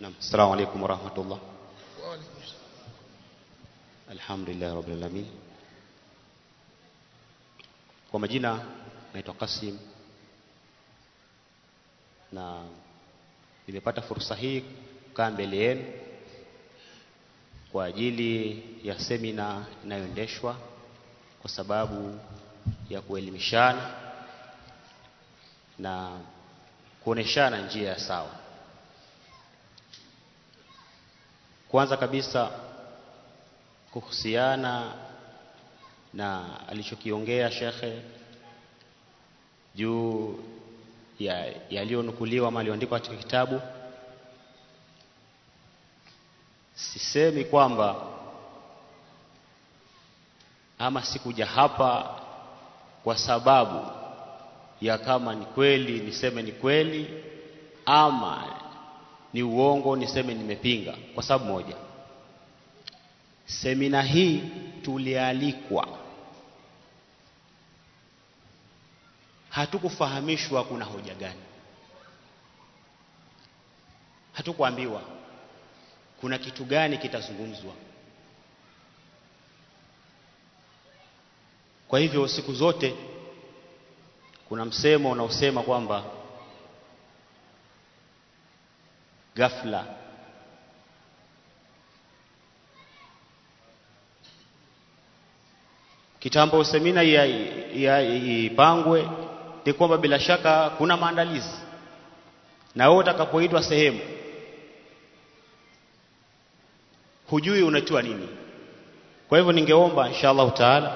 Naam, assalamu alaikum warahmatullah. Wa alaikum salam. Alhamdulillah rabbil alamin. Kwa majina naitwa Kasim na nimepata fursa hii kukaa mbele yenu kwa ajili ya semina inayoendeshwa kwa sababu ya kuelimishana na kuoneshana njia ya sawa. Kwanza kabisa kuhusiana na alichokiongea shekhe juu ya yaliyonukuliwa ama yaliyoandikwa katika kitabu, sisemi kwamba ama sikuja hapa kwa sababu ya kama ni kweli niseme ni kweli ama ni uongo niseme nimepinga, kwa sababu moja, semina hii tulialikwa, hatukufahamishwa kuna hoja gani, hatukuambiwa kuna kitu gani kitazungumzwa. Kwa hivyo siku zote kuna msemo unaosema kwamba ghafla kitambo semina ya, ya, ipangwe ni kwamba bila shaka kuna maandalizi, na wewe utakapoitwa sehemu hujui unatiwa nini. Kwa hivyo ningeomba insha Allahu taala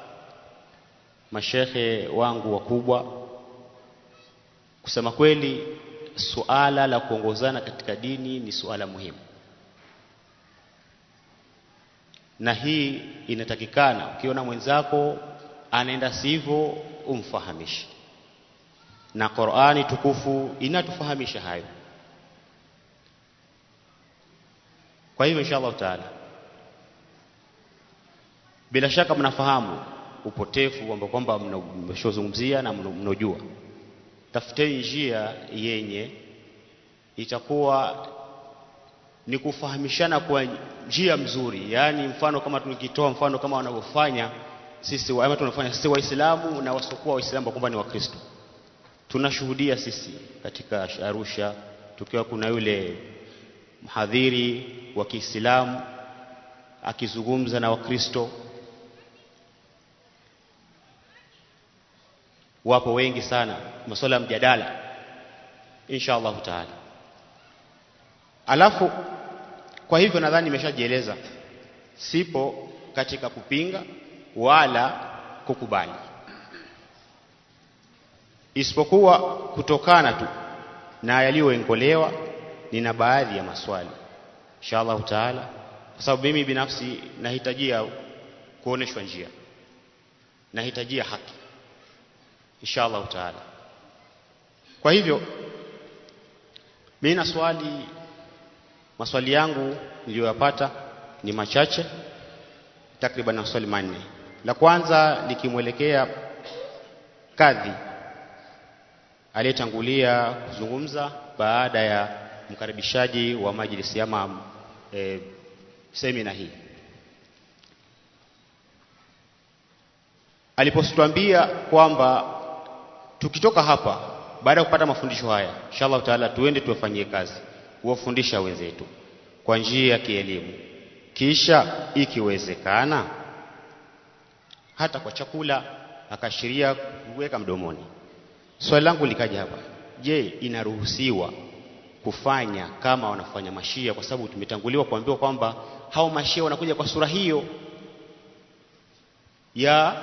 mashekhe wangu wakubwa, kusema kweli, suala la kuongozana katika dini ni suala muhimu, na hii inatakikana. Ukiona mwenzako anaenda sivyo, umfahamishe, na Qur'ani tukufu inatufahamisha hayo. Kwa hivyo insha Allahu taala, bila shaka mnafahamu upotefu kwamba kwamba mmeshozungumzia na mnaojua, tafuteni njia yenye itakuwa ni kufahamishana kwa njia mzuri, yaani mfano kama tukitoa mfano kama wanavyofanya sisi ama tunafanya sisi Waislamu na wasiokuwa Waislamu kwamba ni Wakristo. Tunashuhudia sisi katika Arusha tukiwa kuna yule mhadhiri wa Kiislamu akizungumza na Wakristo wapo wengi sana, masuala ya mjadala insha Allahu taala. Alafu kwa hivyo nadhani nimeshajieleza, sipo katika kupinga wala kukubali, isipokuwa kutokana tu na yaliyoengolewa, nina baadhi ya maswali insha Allahu taala, kwa sababu mimi binafsi nahitajia kuoneshwa njia, nahitajia haki insha Allahu taala. Kwa hivyo mimi na swali, maswali yangu niliyoyapata ni machache, takriban maswali manne. La kwanza likimwelekea kadhi aliyetangulia kuzungumza baada ya mkaribishaji wa majlisi ama e, semina hii alipotuambia kwamba tukitoka hapa baada ya kupata mafundisho haya inshallah taala tuende tuwafanyie kazi kuwafundisha wenzetu kwa njia ya kielimu, kisha ikiwezekana hata kwa chakula, akaashiria kuweka mdomoni. Swali langu likaja hapa, je, inaruhusiwa kufanya kama wanafanya mashia? Kwa sababu tumetanguliwa kuambiwa kwamba hao mashia wanakuja kwa sura hiyo ya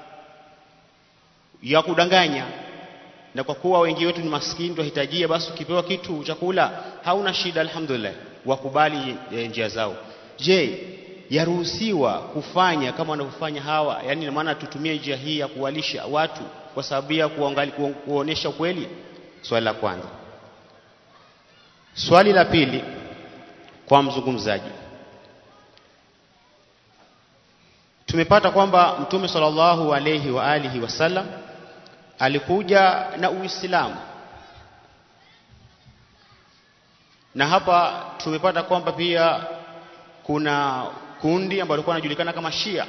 ya kudanganya na kwa kuwa wengi wetu ni maskini tuhitajia, basi ukipewa kitu chakula hauna shida, alhamdulillah, wakubali e, njia zao. Je, yaruhusiwa kufanya kama wanavyofanya hawa? Yaani ina maana tutumie njia hii ya kuwalisha watu kwa sababu ya kuonesha ukweli? Swali la kwanza. Swali la pili kwa mzungumzaji, tumepata kwamba Mtume sallallahu alayhi wa alihi wasallam alikuja na Uislamu na hapa tumepata kwamba pia kuna kundi ambalo lilikuwa linajulikana kama Shia.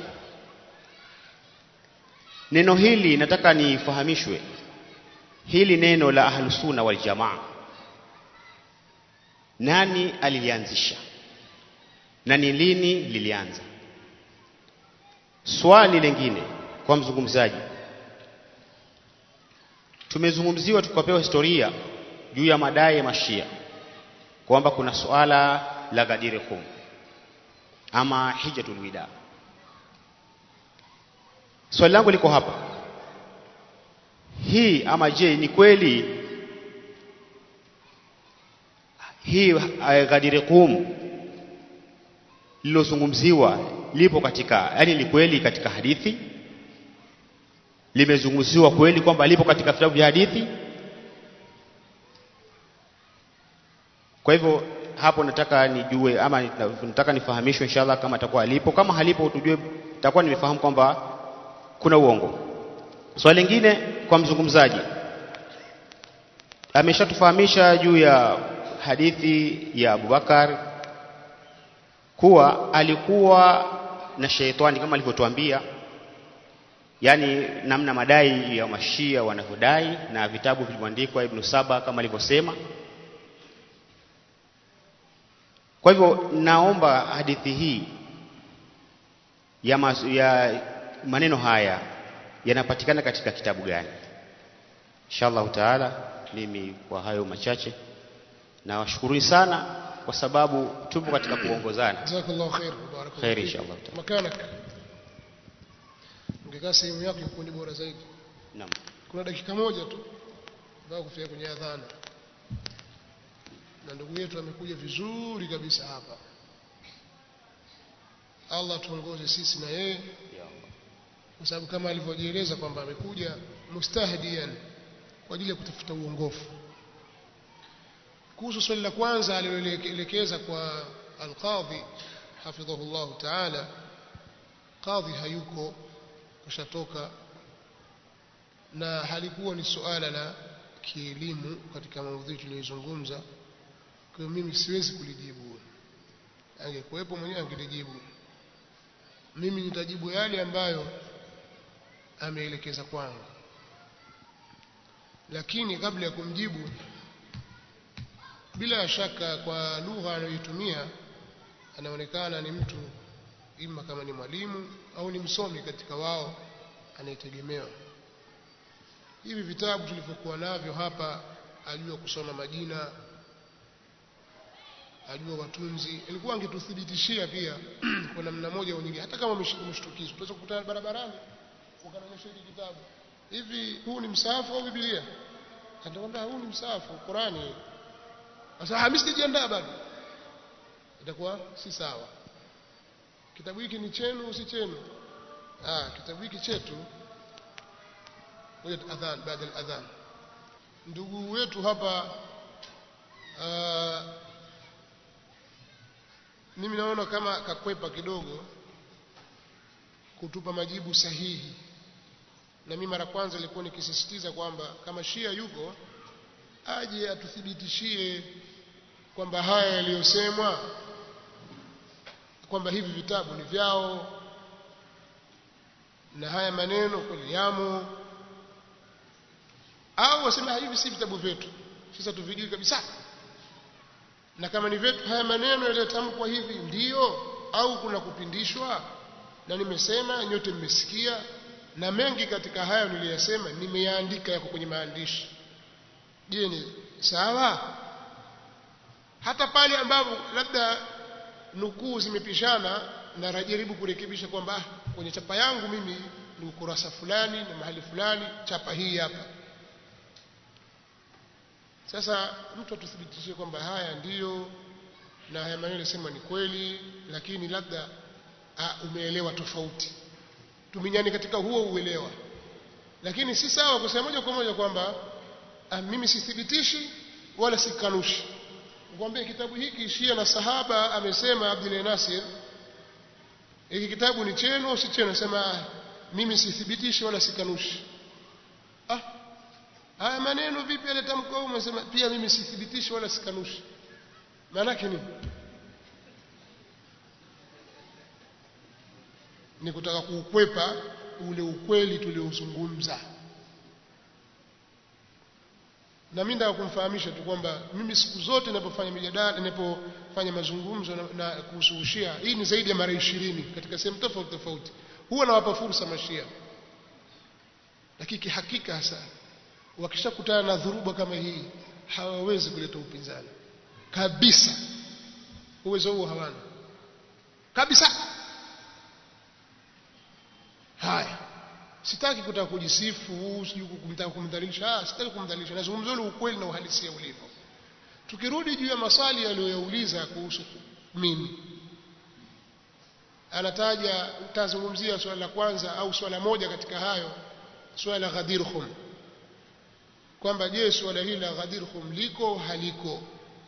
Neno hili nataka nifahamishwe, hili neno la ahlusunna wal jamaa, nani alilianzisha na ni lini lilianza? Swali lingine kwa mzungumzaji, tumezungumziwa tukapewa historia juu ya madai ya mashia kwamba kuna suala la Ghadir Khum ama hijatul wida. Swali langu liko hapa, hii ama je, ni kweli hii uh, Ghadir Khum lilozungumziwa lipo katika, yani ni kweli katika hadithi, limezungumziwa kweli kwamba lipo katika vitabu vya hadithi? Kwa hivyo hapo nataka nijue ama nataka nifahamishwe inshallah, kama atakuwa alipo. Kama halipo, tujue, takuwa nimefahamu kwamba kuna uongo. Swali lingine kwa mzungumzaji, ameshatufahamisha juu ya hadithi ya Abubakar kuwa alikuwa na sheitani kama alivyotuambia, yani namna madai ya mashia wanavyodai na vitabu vilivyoandikwa Ibn Saba kama alivyosema. Kwa hivyo naomba hadithi hii ya, mas, ya maneno haya yanapatikana katika kitabu gani? Inshallah taala, mimi kwa hayo machache nawashukuruni sana kwa sababu tupo katika kuongozana. Jazakallahu khair, barakallahu Khair fik. inshallah taala. Makanak. Ungekaa sehemu yako ilikuwa ni bora zaidi. Naam. Kuna dakika moja tu mpaka kufika kwenye adhana, na ndugu yetu amekuja vizuri kabisa hapa. Allah tuongoze sisi na yeye, Ya Allah. kwa sababu kama alivyojieleza kwamba amekuja mustahdian kwa ajili ya kutafuta uongofu. Kuhusu swali la kwanza aliloelekeza kwa alqadhi hafidhahu llahu taala, qadhi hayuko, kashatoka na halikuwa ni suala la kielimu katika maudhui tuliyozungumza. Kwa hiyo mimi siwezi kulijibu, angekuwepo mwenyewe angelijibu. Mimi nitajibu yale ambayo ameelekeza kwangu, lakini kabla ya kumjibu, bila shaka kwa lugha anayoitumia anaonekana ni mtu ima kama ni mwalimu au ni msomi katika wao anayetegemewa. Hivi vitabu tulivyokuwa navyo hapa, ajua kusoma majina, ajua watunzi, ilikuwa angetuthibitishia pia kwa namna moja au nyingine, hata kama umeshtukizwa, tunaweza kukutana barabarani ukanaonyesha hiki kitabu, hivi huu ni msaafu au Biblia? Atakwambia huu ni msaafu, Qurani. Sasa mimi sijajiandaa bado, itakuwa si sawa. Kitabu hiki ni chenu, si chenu? Ah, kitabu hiki chetu. Ngoja adhan, baada ya adhan. Ndugu wetu hapa uh, mimi naona kama kakwepa kidogo kutupa majibu sahihi, na mimi mara kwanza ilikuwa nikisisitiza kwamba kama Shia yuko aje atuthibitishie kwamba haya yaliyosemwa kwamba hivi vitabu ni vyao na haya maneno kweli yamo, au wasema hivi si vitabu vyetu, sasa tuvijui kabisa, na kama ni vyetu, haya maneno yaliyotamkwa hivi ndiyo au kuna kupindishwa? Na nimesema nyote mmesikia, na mengi katika hayo niliyasema nimeyaandika, yako kwenye maandishi. Je, ni sawa? Hata pale ambapo labda nukuu zimepishana na rajaribu kurekebisha kwamba ah, kwenye chapa yangu mimi ni ukurasa fulani na mahali fulani, chapa hii hapa. Sasa mtu atuthibitishie kwamba haya ndiyo na haya maneno yasema ni kweli, lakini labda ah, umeelewa tofauti. Tuminyani katika huo uelewa, lakini si sawa kusema moja kwa moja kwamba ah, mimi sithibitishi wala sikanushi Nikwambie kitabu hiki Shia na sahaba amesema Abdul Nasir, hiki kitabu ni chenu au si chenu? Nasema mimi sithibitishi wala sikanushi. Ah, haya maneno vipi alitamka huko? Umesema pia mimi sithibitishi wala sikanushi. maanake nini ni kutaka kuukwepa ule ukweli tuliozungumza na mimi nataka kumfahamisha tu kwamba mimi siku zote ninapofanya mijadala ninapofanya mazungumzo na, na kuhusu ushia hii ni zaidi ya mara ishirini katika sehemu tofauti tofauti huwa nawapa fursa mashia lakini kihakika hasa wakishakutana na dhuruba kama hii hawawezi kuleta upinzani kabisa uwezo huo hawana kabisa haya sitaki kutaka kujisifu sijui kumtaka kumdhalilisha ah sitaki kumdhalilisha nazungumza ule ukweli na uhalisia ulivyo tukirudi juu ya maswali aliyoyauliza kuhusu mimi anataja tazungumzia swala la kwanza au swala moja katika hayo swala la Ghadir Khum kwamba je swala hili la Ghadir Khum liko haliko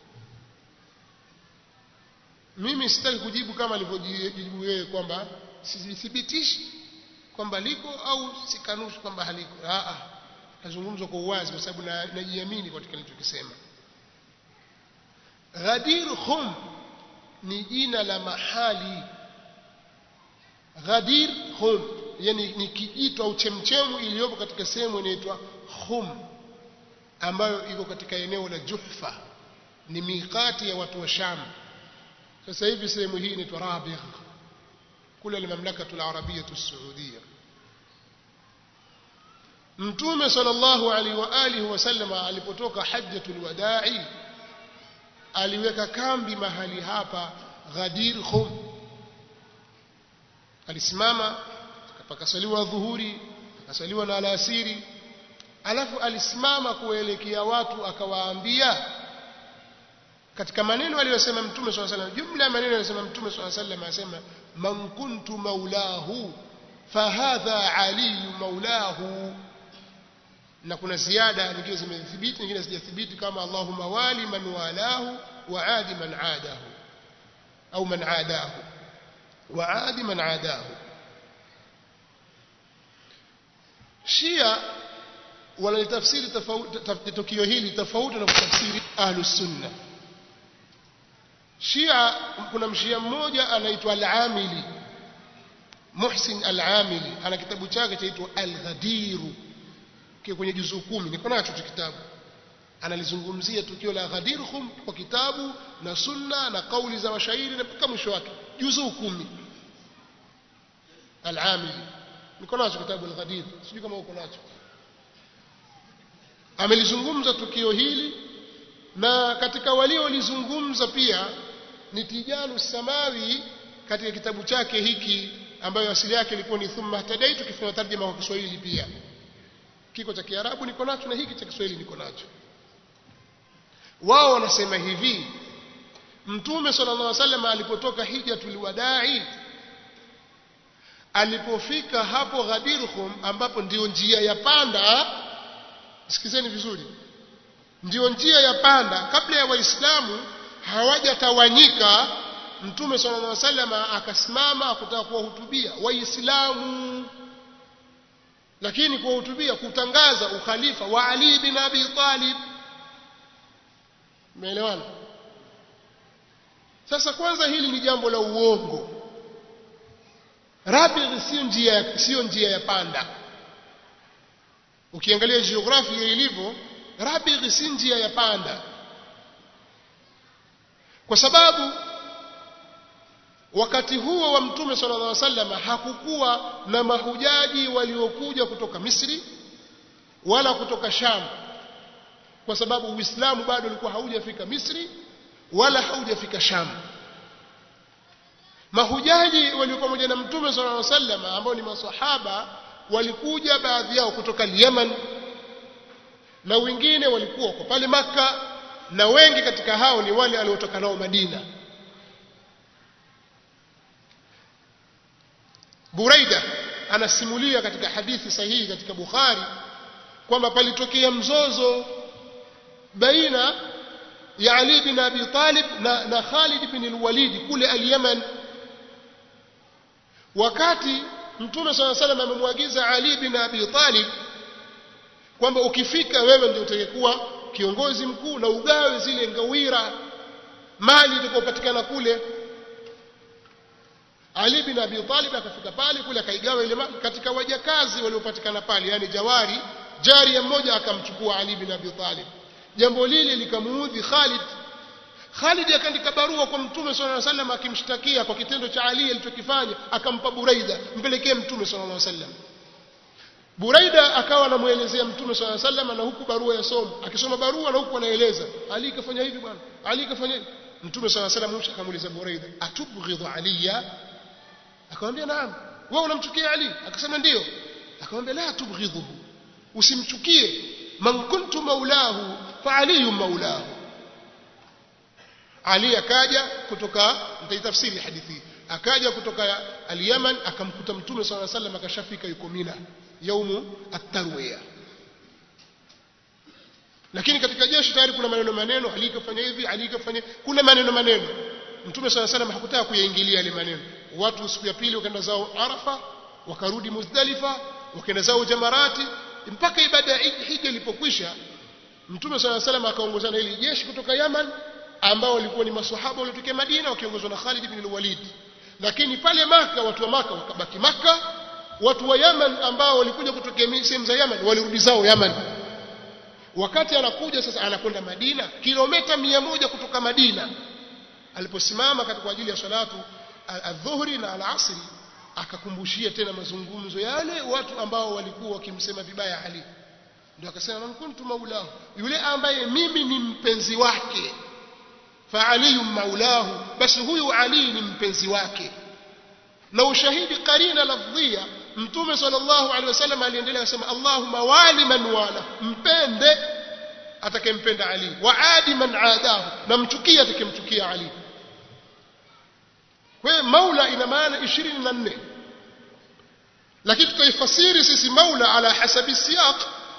mimi sitaki kujibu kama alivyojibu yeye kwamba sithibitishi kwamba liko au sikanushi kwamba haliko a a nazungumza kwa uwazi kwa sababu najiamini katika nilichokisema Ghadir Khum ni jina la mahali Ghadir Khum yani ni kijito au chemchemu iliyopo katika sehemu inaitwa Khum ambayo iko katika eneo la Juhfa ni miqati ya watu wa Sham sasa hivi sehemu hii inaitwa Rabigh kule ni mamlakatu al-arabiyya as-saudiya Mtume sallallahu alaihi wa alihi wasallam alipotoka hajjatul wada'i aliweka kambi mahali hapa Ghadir Khum alisimama pakasaliwa dhuhuri akasaliwa na alasiri alafu alisimama kuelekea watu akawaambia katika maneno aliyosema mtume swalla sallam jumla ya maneno aliyosema mtume swalla sallam anasema man kuntu maulahu fahadha ali maulahu na kuna ziada nyingine zimethibiti nyingine hazijathibiti kama allahumma wali man walahu wa adi man adahu au man adahu wa adi man adahu Shia wanalitafsiri tofauti tukio hili tofauti na kutafsiri ahlus sunna Shia kuna mshia mmoja anaitwa Al-Amili Muhsin Al-Amili ana kitabu chake chaitwa Al-Ghadiru kiko kwenye juzuu kumi niko nacho kitabu analizungumzia tukio la Ghadir Khum kwa kitabu na sunna na kauli za washairi na mpaka mwisho wake juzuu kumi Al-Amili niko nacho kitabu Al-Ghadir sijui kama uko nacho amelizungumza tukio hili na katika waliolizungumza pia ni Tijanu Samawi katika kitabu chake hiki ambayo asili yake ilikuwa ni thummahtadaitu kifanya tarjuma kwa Kiswahili pia kiko cha Kiarabu niko nacho na hiki cha Kiswahili niko nacho wao wanasema hivi Mtume sallallahu alaihi wasallam alipotoka hijatul wadai alipofika hapo Ghadir Khum ambapo ndio njia ya panda sikizeni vizuri ndio njia ya panda kabla ya waislamu hawajatawanyika mtume sallallahu alaihi wasallam akasimama akutaka kuwahutubia waislamu lakini kuwahutubia kutangaza ukhalifa wa Ali bin Abi Talib umeelewana sasa kwanza hili ni jambo la uongo Rabigh sio njia sio njia ya panda ukiangalia jiografia ilivyo Rabigh si njia ya panda kwa sababu wakati huo wa mtume sallallahu alaihi wasallam hakukuwa na mahujaji waliokuja kutoka Misri wala kutoka Sham kwa sababu Uislamu bado ulikuwa haujafika Misri wala haujafika Sham mahujaji waliokuwa pamoja na mtume sallallahu alaihi wasallam ambao ni maswahaba walikuja baadhi yao kutoka Yemen na wengine walikuwa kwa pale maka na wengi katika hao ni wale waliotoka nao Madina Buraida anasimulia katika hadithi sahihi katika Bukhari kwamba palitokea mzozo baina ya Ali bin Abi Talib na, na Khalid bin al-Walid kule al-Yaman wakati Mtume swalla salam amemwagiza Ali bin Abi Talib kwamba ukifika wewe ndio utakayekuwa kiongozi mkuu na ugawe zile ngawira mali itakayopatikana kule Ali bin Abi Talib akafika pale kule akaigawa ile mali katika wajakazi waliopatikana pale yani jawari jari mmoja akamchukua Ali bin Abi Talib jambo lile likamuudhi Khalid Khalid akaandika barua kwa Mtume صلى الله عليه وسلم akimshtakia kwa kitendo cha Ali alichokifanya akampa Buraida mpelekee Mtume صلى الله عليه وسلم Buraida akawa anamuelezea Mtume صلى الله عليه وسلم na huku barua yasoma akisoma barua na huku anaeleza Ali kafanya hivi bwana Ali kafanya hivi Mtume صلى الله عليه وسلم akamuuliza Buraida atubghidhu aliya akamwambia naam wewe unamchukia Ali akasema ndio akamwambia la tubghidhuhu usimchukie man kuntu maulahu fa aliyu maulahu Ali akaja kutoka nitaitafsiri hadithi akaja kutoka al-Yaman akamkuta Mtume صلى الله عليه وسلم akashafika yuko Mina yaumu at-tarwiya lakini katika jeshi tayari kuna maneno maneno Ali kafanya hivi Ali kafanya kuna maneno maneno Mtume صلى الله عليه وسلم hakutaka kuyaingilia yale maneno watu siku ya pili wakaenda zao Arafa wakarudi Muzdalifa wakaenda zao Jamarati mpaka ibada ya hija ilipokwisha Mtume صلى الله عليه وسلم akaongozana ili jeshi kutoka Yaman ambao walikuwa ni maswahaba waliotokea Madina wakiongozwa na Khalid ibn al-Walid lakini pale maka watu wa maka wakabaki maka watu wa Yaman ambao walikuja kutokea sehemu za Yaman walirudi zao Yaman wakati anakuja sasa anakwenda Madina kilomita mia moja kutoka Madina aliposimama kwa ajili ya salatu adhuhuri na alasri akakumbushia tena mazungumzo yale watu ambao walikuwa wakimsema vibaya Ali ndio akasema man kuntu maulahu yule ambaye mimi ni mpenzi wake fa aliyu maulahu basi huyu Ali ni mpenzi wake na ushahidi karina lafdhia mtume sallallahu alaihi wasallam aliendelea kusema Allahumma wali man wala mpende atakempenda Ali wa adi man adahu na mchukie atakemchukia Ali kwa hiyo maula ina maana 24 lakini tutaifasiri sisi maula ala hasabi siyaq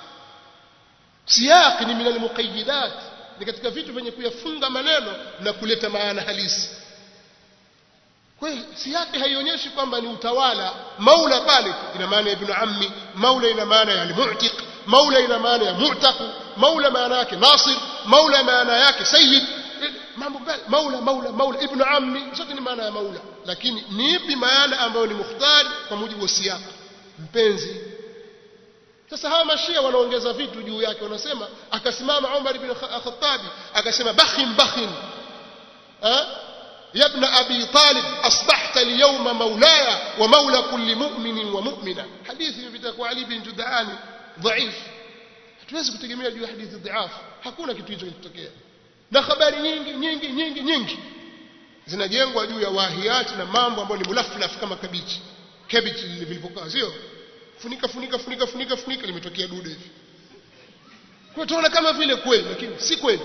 siyaq ni min almuqayyidat ni katika vitu vyenye kuyafunga maneno na kuleta maana halisi kwa hiyo siyaqi haionyeshi kwamba ni utawala maula pale ina maana ya ibn ammi maula ina maana ya almu'tiq maula ina maana ya mu'taq maula maana yake nasir maula maana yake sayyid mambo mbali maula maula maula ibn ammi zote ni maana ya maula lakini ni ipi maana ambayo ni mukhtar kwa mujibu wa siyaq mpenzi sasa hawa mashia wanaongeza vitu juu yake wanasema akasimama Umar ibn Khattab akasema bakhin bakhin ha يا ابن أبي طالب أصبحت اليوم مولاي ومولى كل مؤمن ومؤمنة حديث بتاكو علي بن جدعان ضعيف hatuwezi kutegemea juu ya hadithi dhaifu hakuna kitu hicho kilitokea na habari nyingi nyingi nyingi nyingi zinajengwa juu ya wahiati na mambo ambayo ni mulaflaf kama kabichi kabichi vilivyokaa sio funika funika funika funika funika limetokea dude hivi kwa tunaona kama vile kweli lakini si kweli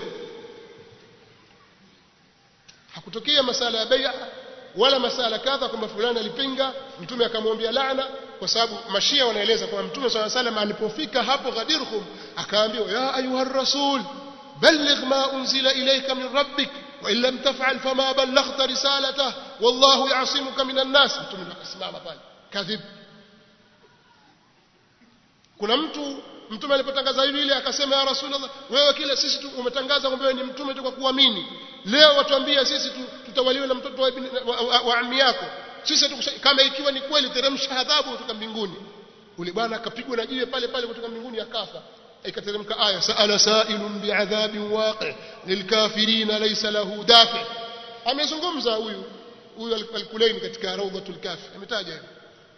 hakutokea masala ya bai'a wala masala kadha kwamba fulani alipinga mtume akamwambia laana kwa sababu mashia wanaeleza kwamba mtume swalla salam alipofika hapo Ghadirhum akaambiwa ya ayuha rasul balligh ma unzila ilayka min rabbik wa in lam taf'al fama ballaghta risalatahu wallahu ya'simuka minan nas mtume akasimama pale kadhib kuna mtu mtume alipotangaza hivi ile akasema ya rasulullah wewe kila sisi tu umetangaza kwamba wewe ni mtume tu kwa kuamini leo watuambia sisi tu, tutawaliwe na mtoto wa, ibn, wa, wa, wa ammi yako sisi tu, kama ikiwa ni kweli teremsha adhabu kutoka mbinguni ule bwana akapigwa na jiwe pale pale kutoka mbinguni akafa ikateremka aya saala sailun bi'adhabin waqi lilkafirina laysa lahu dafi amezungumza huyu huyu al-Kulaini katika rawdatul kafi ametaja hivyo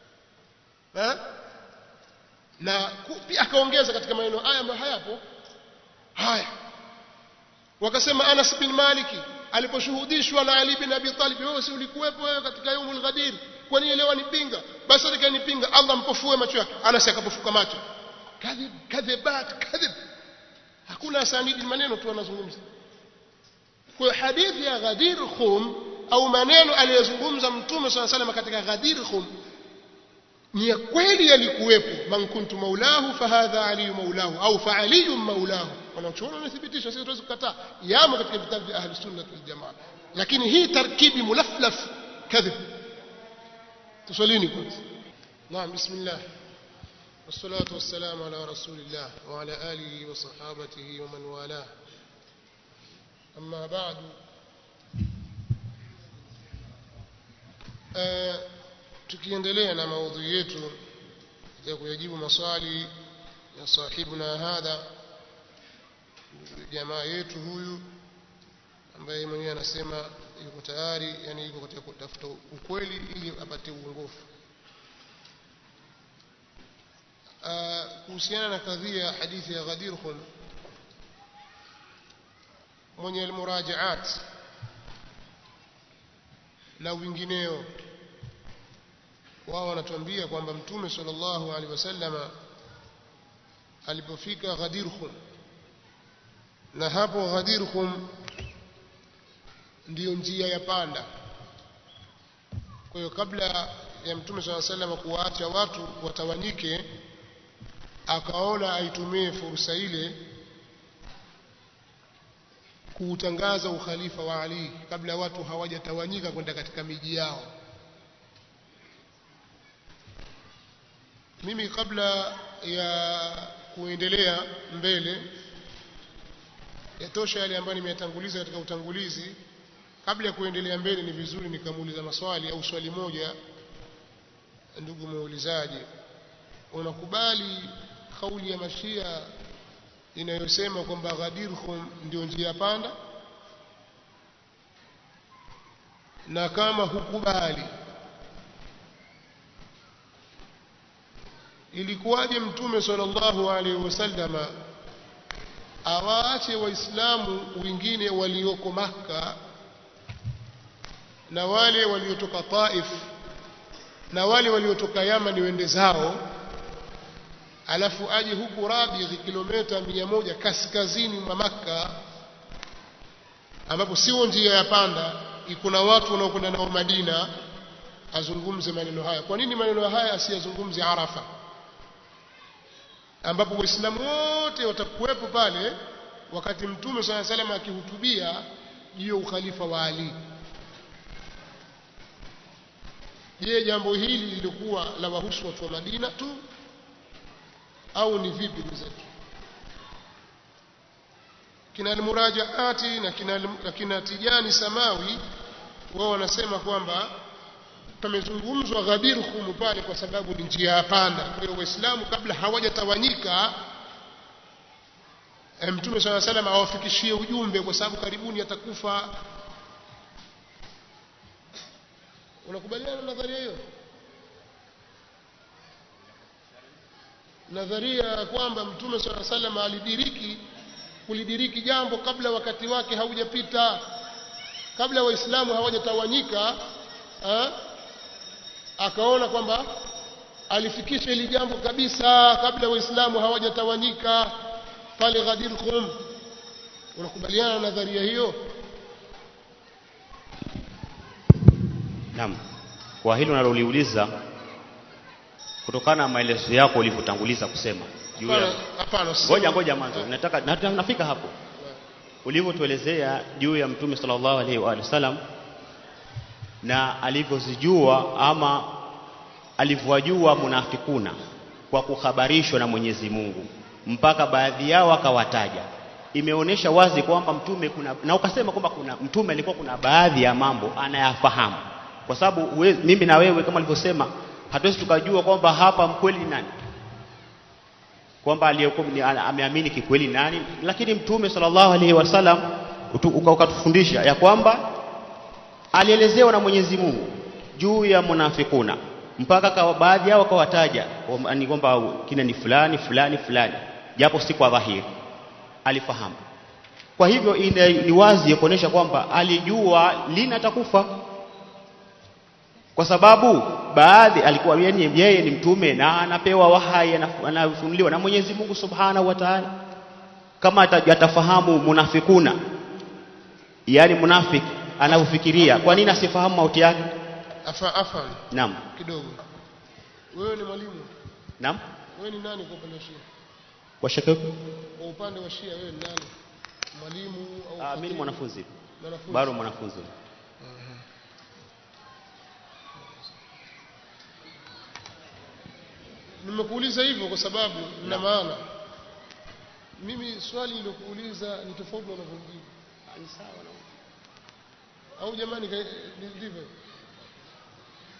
na pia akaongeza katika maneno haya ambayo hayapo haya wakasema Anas bin Maliki aliposhuhudishwa na Ali bin Abi Talib wewe si ulikuwepo wewe katika yaumul ghadir kwa nini leo anipinga basi atakayenipinga Allah mpofue macho yake Anas akapofuka macho kadhib kadhibat kadhib hakuna asanidi maneno tu anazungumza kwa hadithi ya Ghadir Khum au maneno aliyozungumza Mtume صلى الله katika Ghadir Khum ni ya kweli yalikuwepo man kuntu maulahu fahadha ali maulahu au fa ali maulahu wanachoona wanathibitisha sisi tuwezi kukataa yamo katika vitabu vya ahli sunna wal jamaa lakini hii tarkibi mulaflaf kadhib tusalini kwanza naam bismillah والصلاة والسلام على رسول الله وعلى آله وصحابته ومن والاه أما بعد uh, tukiendelea na maudhui yetu ya kuyajibu maswali ya sahibuna hadha jamaa yetu huyu ambaye mwenyewe anasema yuko tayari yani yuko katika kutafuta ukweli ili apate uongofu kuhusiana na kadhia ya hadithi ya Ghadir Khum mwenye almurajaat na wingineo wao wanatuambia kwamba mtume sallallahu alaihi wasallama alipofika Ghadir Khum na hapo Ghadir Khum ndiyo njia ya panda kwa hiyo kabla ya mtume swalla sallam kuwaacha watu watawanyike akaona aitumie fursa ile kuutangaza ukhalifa wa Ali kabla watu hawajatawanyika kwenda katika miji yao mimi kabla ya kuendelea mbele yatosha yale ambayo nimeyatanguliza katika utangulizi kabla ya kuendelea mbele ni vizuri nikamuuliza maswali au swali moja ndugu muulizaji unakubali kauli ya mashia inayosema kwamba Ghadir Khum ndio njia panda na kama hukubali ilikuwaje mtume sallallahu alaihi wasallama awaache waislamu wengine walioko Makka na wale waliotoka Taif na wale waliotoka Yaman wende zao alafu aje huku Rabigh kilomita mia moja kaskazini mwa Makka ambapo sio njia ya panda kuna watu wanaokwenda nao Madina azungumze maneno haya kwa nini maneno haya asiyazungumze Arafa ambapo waislamu wote watakuwepo pale wakati mtume swalla salam akihutubia juu ya ukhalifa wa Ali je jambo hili lilikuwa la wahusu watu wa Madina tu au ni vipi mzetu kina almurajaati na kina, na kina tijani samawi wao wanasema kwamba pamezungumzwa Ghadir Khum pale kwa sababu ni njia ya panda. Kwa hiyo Waislamu kabla hawajatawanyika Mtume swalla salam awafikishie ujumbe kwa sababu karibuni atakufa. Unakubaliana na nadharia hiyo? Nadharia ya kwamba Mtume swalla salam alidiriki kulidiriki jambo kabla wakati wake haujapita, kabla Waislamu hawajatawanyika akaona kwamba alifikisha hili jambo kabisa kabla waislamu hawajatawanyika pale Ghadir Khum unakubaliana na nadharia hiyo Naam. Kwa hilo naloliuliza kutokana na maelezo yako ulivyotanguliza kusema juu ya hapana hapana ngoja ngoja mwanzo nataka na- nafika hapo ulivyotuelezea juu ya mtume sallallahu alaihi wa alihi wasallam na alivyozijua ama alivyowajua munafikuna kwa kuhabarishwa na Mwenyezi Mungu mpaka baadhi yao akawataja imeonyesha wazi kwamba mtume kuna na ukasema kwamba kuna mtume alikuwa kuna baadhi ya mambo anayafahamu kwa sababu huwe- mimi na wewe kama alivyosema hatuwezi tukajua kwamba hapa mkweli ni nani kwamba aliyekuwa ni- ana- ameamini kikweli nani lakini mtume sallallahu alaihi wasallam utu- uka- ukatufundisha ya kwamba alielezewa na Mwenyezi Mungu juu ya munafikuna mpaka kawa, baadhi yao akawataja kwamba- ni kwamba kina ni fulani fulani fulani japo si kwa dhahiri alifahamu kwa hivyo ina, ni wazi ya kuonyesha kwamba alijua lini atakufa kwa sababu baadhi alikuwa yani yeye ni mtume na anapewa wahai anaf- anafunuliwa na Mwenyezi Mungu Subhanahu wa Ta'ala kama ata- atafahamu munafikuna yani munafiki anavyofikiria kwa nini asifahamu mauti yake afa afan naam kidogo wewe ni mwalimu naam wewe ni nani kwa upande wa Shia kwa shaka kwa upande wa Shia wewe ni nani mwalimu au ah, mimi ni khatibu? mwanafunzi mwanafunzi bado mwanafunzi nimekuuliza hivyo kwa sababu na maana mimi swali nilokuuliza ni tofauti na unavyojibu au jamani ka- ni- ndivyo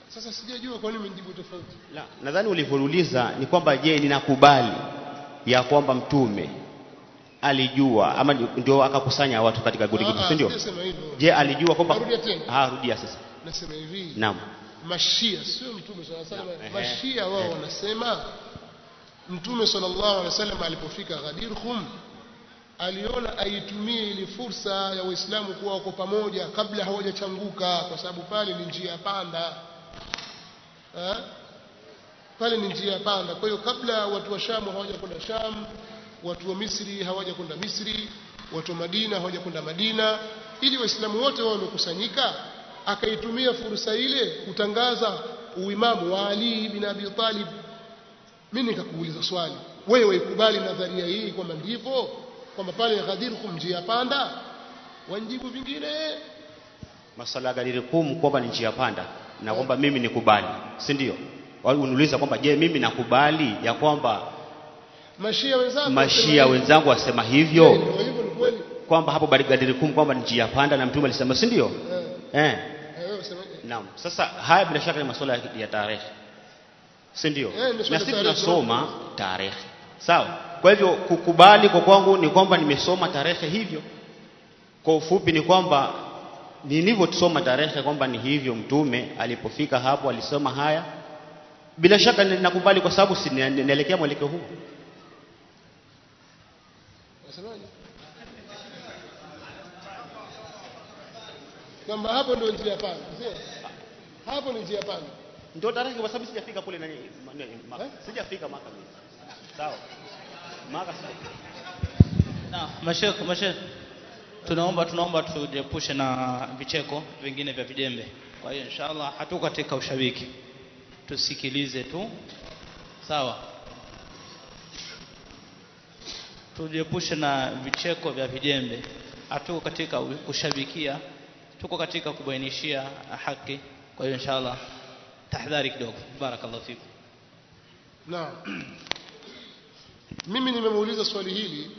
sasa sijajua kwa nini umejibu tofauti La, nadhani ulivyouliza ni kwamba je, ninakubali ya kwamba mtume alijua ama ndio akakusanya watu katika gudi gudi, Ah, si ndio? sijasema hivyo Je, alijua kwamba Narudia tena. Ah, rudia sasa. nasema hivi Naam. mashia sio mtume sallallahu alaihi wasallam Naam, ehe, mashia wao ehe. wanasema mtume sallallahu alaihi wasallam alipofika Ghadir Khum aliona aitumie ile fursa ya waislamu kuwa wako pamoja kabla hawajachanguka kwa sababu pale ni njia panda eh? pale ni njia panda kwa hiyo kabla watu wa Shamu hawajakwenda Sham watu wa Misri hawajakwenda Misri watu wa Madina hawajakwenda Madina ili waislamu wote wao wamekusanyika akaitumia fursa ile kutangaza uimamu wa Ali bin Abi Talib mimi nikakuuliza swali wewe waikubali nadharia hii kwamba ndivyo kwamba pale Ghadir Khum njia panda wanjibu vingine Masala ya Ghadir Khum kwamba ni njia panda na kwamba mimi nikubali, si ndio? Wao uniuliza kwamba je, mimi nakubali ya kwamba mashia wenzako mashia wasema wenzangu wasema hivi. hivyo Ndio hivyo ni kweli kwamba hapo Ghadir Khum kwamba ni njia panda na mtume alisema, si ndio? eh Eh. eh, wewe wasemaje Naam. Sasa haya bila shaka ni masuala ya- ya tarehe, si ndio? Eh, ni swala Na ya sisi tarehe. tunasoma tarehe, sawa. Kwa hivyo kukubali kwa kwangu ni kwamba nimesoma tarehe hivyo. Kwa ufupi ni kwamba nilivyosoma tarehe kwamba ni hivyo, mtume alipofika hapo alisoma haya, bila shaka ni- nakubali kwa sababu si ni- naelekea mwelekeo huu. wasemaje kwamba hapo ndio njia panda sio hapo ni njia panda Ndio tarehe, kwa sababu sijafika kule nani, ma- nani, Maka. Eh? sijafika Maka mimi. Sawa, Maka sija Na mashekh mashekh tunaomba tunaomba tujiepushe na vicheko vingine vya vijembe. Kwa hiyo inshallah hatuko katika ushabiki. Tusikilize tu. Sawa. Tujiepushe na vicheko vya vijembe. Hatuko katika u- kushabikia. Tuko katika kubainishia haki. Kwa hiyo inshallah tahadhari kidogo. Barakallahu fikum. Naam. Mimi nimemuuliza swali hili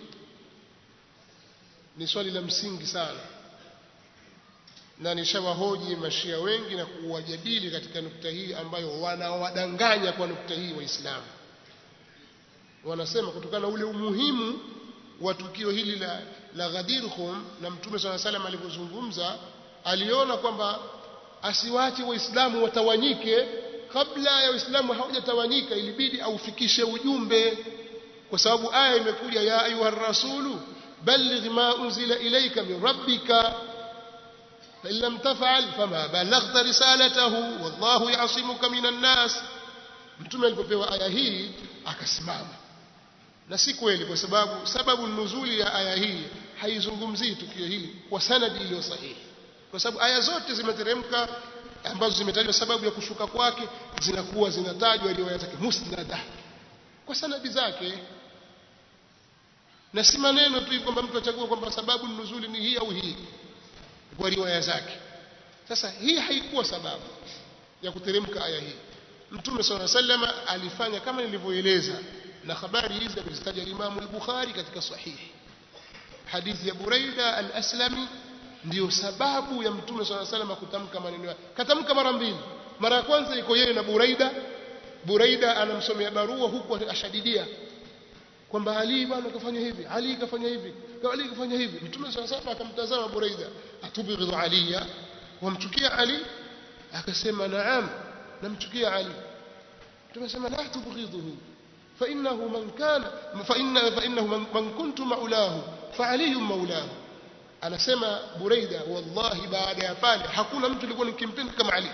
ni swali la msingi sana. Na nishawahoji mashia wengi na kuwajadili katika nukta hii ambayo wanawadanganya kwa nukta hii Waislamu. Wanasema kutokana na ule umuhimu wa tukio hili la, la Ghadir Khum na Mtume swalla salam alivyozungumza aliona kwamba asiwache Waislamu watawanyike kabla ya Waislamu hawajatawanyika ilibidi aufikishe ujumbe kwa sababu aya imekuja ya ayuha rasulu balligh ma unzila ilayka min rabbika فإن لم تفعل فما بلغت رسالته والله يعصمك من الناس mtume alipopewa aya hii akasimama na si kweli kwa sababu sababu nuzuli ya aya hii haizungumzii tukio hili kwa sanadi iliyo sahihi kwa sababu aya zote zimeteremka ambazo zimetajwa sababu ya kushuka kwake zinakuwa zinatajwa riwaya zake musnada kwa sanadi zake na si maneno tu kwamba mtu achague kwamba sababu nuzuli ni hii au hii kwa riwaya zake sasa hii haikuwa sababu ya kuteremka aya hii mtume sala sallama alifanya kama nilivyoeleza na habari hizi amezitaja Imam al-Bukhari katika sahihi hadithi ya Buraida al-Aslami ndiyo sababu ya mtume sala sallama kutamka maneno yake katamka mara mbili mara ya kwanza iko yeye na Buraida Buraida anamsomea barua huku ashadidia kwamba Ali bwana kafanya hivi Ali kafanya hivi Ali kafanya hivi mtume sala sallama akamtazama Buraida atubghidhu aliya wamchukia Ali akasema naam namchukia Ali tumesema la tubghidhuhu فإنه من كان فإن فإنه من, من كنت مولاه فعلي مولاه anasema Buraida wallahi baada ya pale hakuna mtu alikuwa nikimpenda kama Ali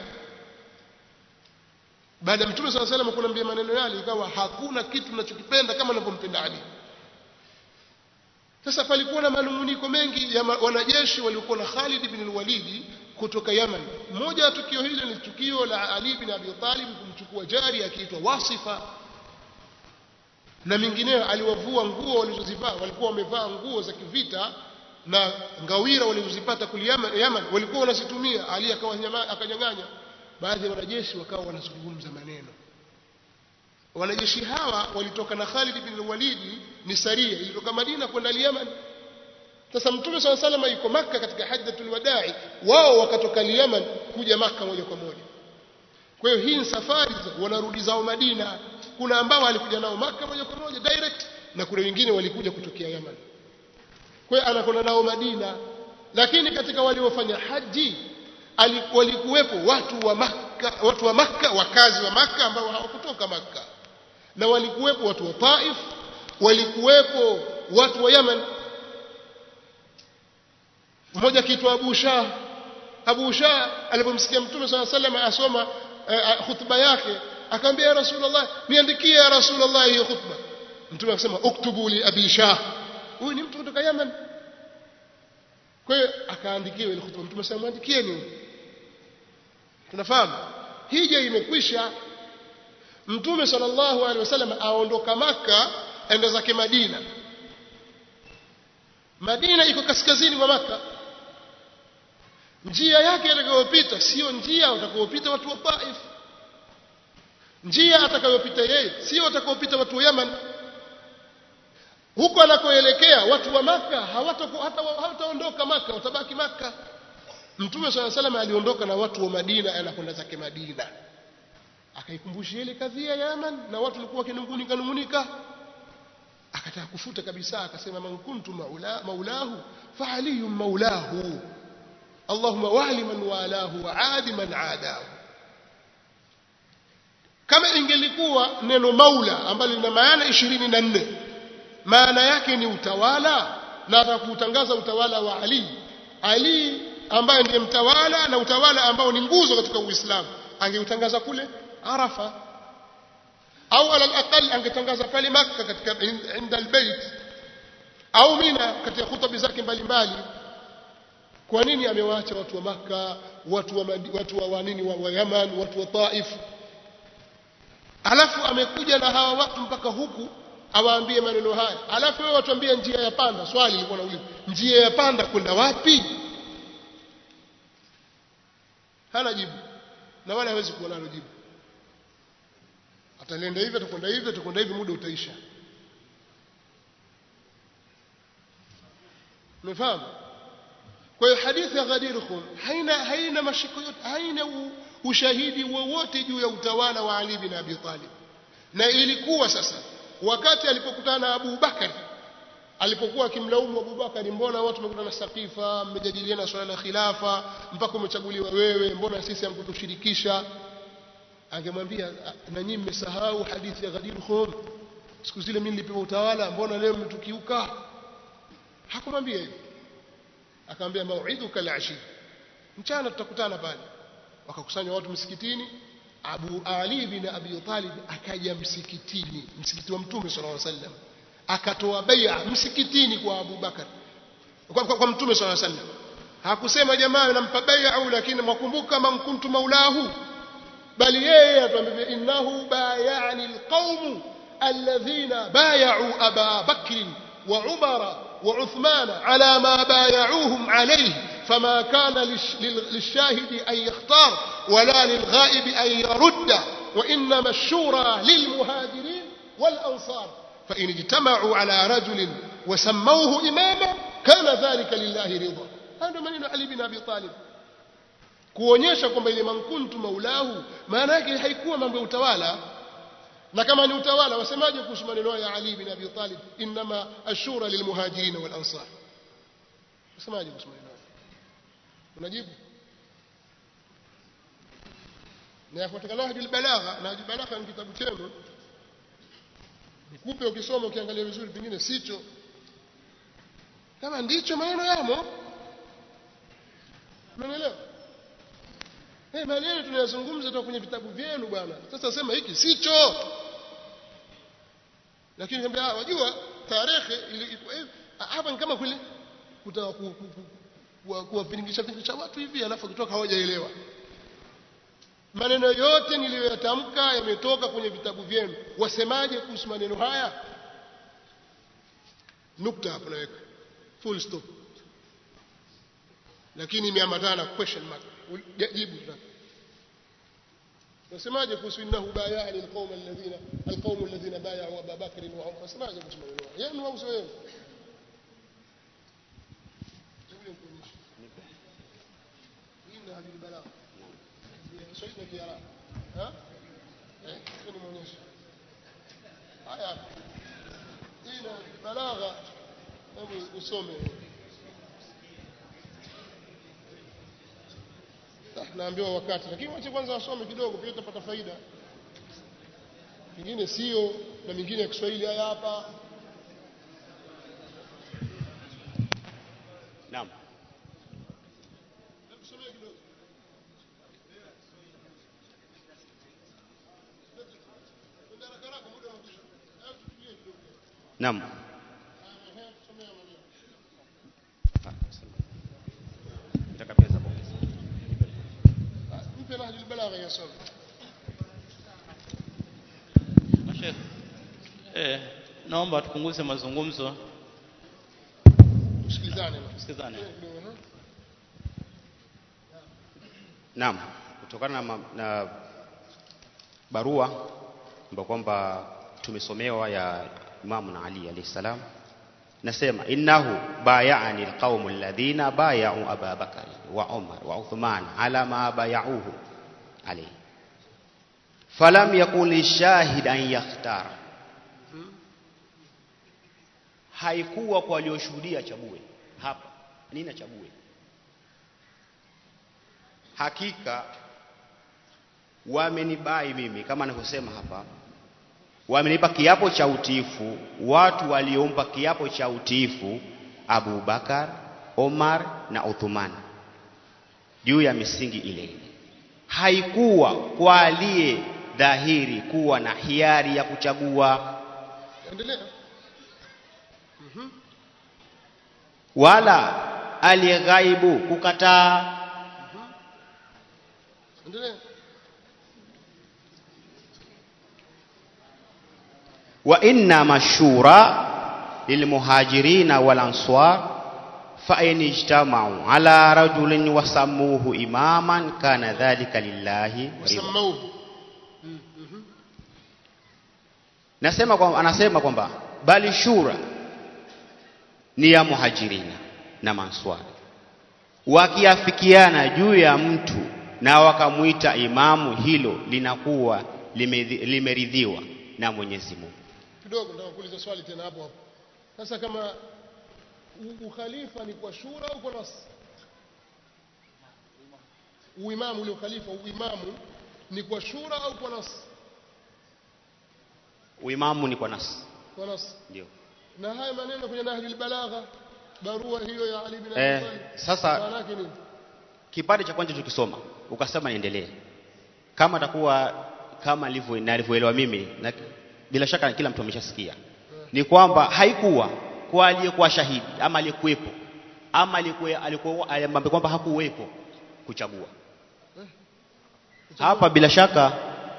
baada ya Mtume صلى الله عليه وسلم kunambia maneno yale ikawa hakuna kitu ninachokipenda kama ninavyompenda Ali sasa palikuwa na manunguniko mengi ya wanajeshi waliokuwa na Khalid ibn al-Walid kutoka Yaman moja ya tukio hili ni tukio la Ali bin Abi Talib kumchukua jari akiitwa Wasifa na mingineyo aliwavua nguo walizozivaa walikuwa wamevaa nguo za kivita na ngawira walizozipata kule Yaman, Yaman walikuwa wanazitumia Ali akawa akanyang'anya baadhi ya wanajeshi wakawa wanazungumza maneno wanajeshi hawa walitoka na Khalid bin Walid ni saria ilitoka Madina kwenda Yaman sasa mtume swalla salama yuko maka katika hajjatul wadai wao wakatoka Yaman kuja maka moja kwa moja kwa hiyo hii ni safari za- wanarudi zao Madina kuna ambao walikuja nao Maka moja kwa moja direct na kuna wengine walikuja kutokea Yaman kwa hiyo anakwenda nao Madina lakini katika waliofanya haji ali- walikuwepo watu wa Makka watu wa Makka wakazi wa Makka ambao hawakutoka Makka na walikuwepo watu wa Taif walikuwepo watu wa Yaman mmoja akiitwa Abu Shah Abu Shah alipomsikia Mtume swalla sallam asoma eh, khutba yake akamwambia ya Rasulullah niandikie ya Rasulullah hiyo khutba Mtume akasema uktubu li Abi Shah huyu ni mtu kutoka Yaman kwa hiyo akaandikiwa ile khutba Mtume sasa mwandikieni tunafahamu hija imekwisha Mtume sallallahu alaihi wasallam aondoka Maka enda zake Madina Madina iko kaskazini mwa Maka njia yake atakayopita sio njia watakayopita watu wa Taif njia atakayopita yeye sio watakayopita watu wa Yaman huko anakoelekea watu wa Maka hawataku- hata hawataondoka Maka watabaki Maka Mtume swalla salam aliondoka na watu wa Madina anakwenda zake Madina akaikumbushia ile kadhia ya Yaman na watu walikuwa wakinungunika nungunika akataka kufuta kabisa akasema man kuntu maula, maulahu fa aliyun maulahu Allahumma wali man walahu wa adi man adahu kama ingelikuwa neno maula ambalo lina maana ishirini na nne maana yake ni utawala na atakuutangaza utawala wa Ali Ali ambaye ndiye mtawala na utawala ambao ni nguzo katika Uislamu angeutangaza kule Arafa au ala alaqal angetangaza pale Makka katika inda albayt au Mina katika khutba zake mbalimbali kwa nini amewaacha watu wa Makka watu wa Madi, watu wa wanini wa, wa Yaman watu wa Taif alafu amekuja na hawa watu mpaka huku awaambie maneno haya alafu wewe watuambie njia ya panda swali lilikuwa nauliza njia ya panda kwenda wapi hana jibu na wala hawezi kuwa nalo jibu atalienda hivi atakwenda hivi atakwenda hivi muda utaisha umefahamu kwa hiyo hadithi ya Ghadir Khum haina haina mashiko yote haina u, ushahidi wowote juu ya utawala wa Ali bin Abi Talib na ilikuwa sasa wakati alipokutana na Abu Bakar alipokuwa akimlaumu Abu Bakar mbona watu wamekutana Saqifa mmejadiliana swala la khilafa mpaka umechaguliwa wewe mbona sisi hamkutushirikisha angemwambia na nyinyi mmesahau hadithi ya Ghadir Khum siku zile mimi nilipewa utawala mbona leo mmetukiuka hakumwambia hivyo akamwambia mau'iduka al-ashi mchana tutakutana pale wakakusanya watu msikitini Abu Ali bin Abi Talib akaja msikitini msikiti wa Mtume sallallahu alaihi wasallam akatoa bai'a msikitini kwa Abu Bakar kwa, kwa, kwa Mtume sallallahu alaihi wasallam hakusema jamaa nampa bai'a lakini mwakumbuka man kuntu maulahu bali yeye atuambia innahu bay'ani alqaum alladhina bay'u Aba Bakr wa Umara وعثمان على ما بايعوهم عليه فما كان للشاهد أن يختار ولا للغائب أن يرد وإنما الشورى للمهاجرين والأنصار فإن اجتمعوا على رجل وسموه إماما كان ذلك لله رضا هذا من علي بن أبي طالب kuonyesha kwamba ile mankuntu maulahu maana yake haikuwa mambo ya utawala na kama ni utawala wasemaje kuhusu maneno ya Ali bin Abi Talib inma ashura lilmuhajirin wal ansar wasemaje kuhusu maneno unajibu na yafuatana nahjul balagha nahjul balagha ni kitabu chenu nikupe ukisoma ukiangalia vizuri pengine sicho kama ndicho maneno yamo umeelewa Hey, maneno tunayazungumza toka kwenye vitabu vyenu bwana. Sasa sema hiki sicho. Lakini niambia wajua tarehe hapa ni kama kule kutaka kuwapiringisha piringisha watu hivi alafu kutoka hawajaelewa. Maneno yote niliyoyatamka yametoka kwenye vitabu vyenu. Wasemaje kuhusu maneno haya? Nukta hapo naweka. Full stop. Lakini imeambatana na question mark. jibu sasa nasemaje kuhusu innahu bayani alqawm alladhina alqawm alladhina bay'u Abu Bakr wa Umar nasemaje kuhusu maneno yenu au sio yenu hii ni hadithi balagha Kiswahili na Kiarabu Ha? Eh, hebu nimuonyeshe. Haya. Hii na balagha. Hebu usome. Ah, Naambiwa wakati, lakini wache kwanza wasome kidogo, pia utapata faida. Mingine sio na mingine ya Kiswahili haya hapa. Naam. Hebu somea kidogo. Nenda haraka haraka, muda unakwisha. Hebu tutulie kidogo. Naam. Ehe, somea maneno. Nataka pesa hapo. Ah, Mpe Nahjul Balagha yasome. Mashekh, eh, naomba tupunguze mazungumzo, Tusikilizane. tusikizane. Kidogo, ehe. Naam, kutokana na, ma- na barua ambayo kwamba tumesomewa ya Imamu na Ali alayhi salam, nasema innahu bayani alqaumu alladhina bayau Aba Bakari wa Umar wa Uthman ala ma bayauhu alayhi falam yakun lishahid an yakhtara, haikuwa kwa walioshuhudia chague hapa nini chague hakika wamenibai mimi kama anavyosema hapa wamenipa kiapo cha utiifu watu waliompa kiapo cha utiifu Abu Bakar Omar na Uthman juu ya misingi ile ile haikuwa kwa aliye dhahiri kuwa na hiari ya kuchagua Endelea. wala aliyeghaibu kukataa Endelea. wa inna mashura lilmuhajirina wal ansar fa in ijtama'u ala rajulin wa sammuhu imaman kana dhalika lillahi ridha Wasamauhu. nasema kwa, anasema kwamba bali shura ni ya muhajirina na manswari wakiafikiana juu ya mtu na wakamwita imamu hilo linakuwa limedhi- limeridhiwa na Mwenyezi Mungu Kidogo nataka kuuliza swali tena hapo hapo. Sasa kama u- ukhalifa ni kwa shura au kwa nas? Uimamu ule ukhalifa uimamu ni kwa shura au kwa nas? uimamu ni kwa nasi Kwa nas. ndio Na haya maneno kwenye Nahjul Balagha barua hiyo ya Ali bin Abi Eh, Talib. sasa- maana yake nini? kipande cha kwanza tukisoma ukasema niendelee kama atakuwa kama alivyo nalivyoelewa mimi na bila shaka kila mtu ameshasikia ni kwamba haikuwa kwa aliyekuwa shahidi ama aliyekuwepo ama aliyekuwa alikuwa ambaye kwamba hakuwepo kuchagua hapa bila shaka